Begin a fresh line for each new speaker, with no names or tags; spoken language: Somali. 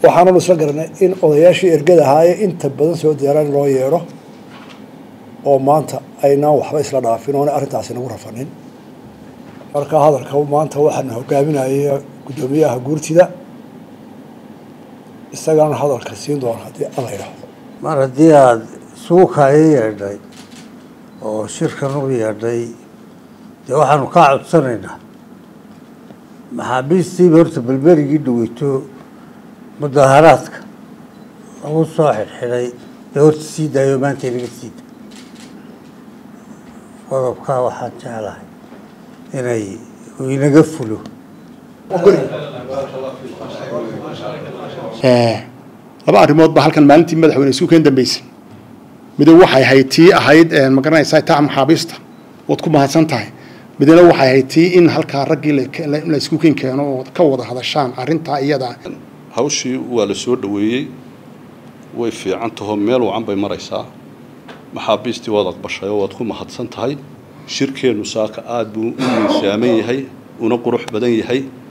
waxaananu isla garanay in odayaashii ergada ahaaye inta badan soo diyaaraan loo yeedho oo maanta aynaan waxba isla dhaafin oona arrintaasi nagu rafanin marka hadalka maanta waxaana hogaaminaya guddoomiyaha guurtida isagaana hadalka siin doona haddii alla idhaahdo
mar haddii aada suukaayo yeedhay oo shirkan u yeedhay dee waxaanu kaa codsanaynaa maxaabiistiiba horta belberigii dhaweyto mudaaharaadka lagu soo xidhxidhay dee horta sii daayo maanta inaga sii da qodobkaa waxaan jeclahay inay uu inaga fulo
laba arrimood baa halkan maalintii madaxweyne isu keen dambeysay midow waxay ahayd tii ahayd ma garanaysaa taa maxaabiista waad ku mahadsan tahay midna waxay ahayd tii in halkaa raggii la isku keen keeno oo ka wada hadashaan arrintaa iyada
hawshii waa la soo dhoweeyey way fiican taho meel wacan bay maraysaa maxaabiistii waad aqbashay oo waad ku mahadsan tahay shirkeennu saaka aada buu u miisaaman yahay una qurux badan yahay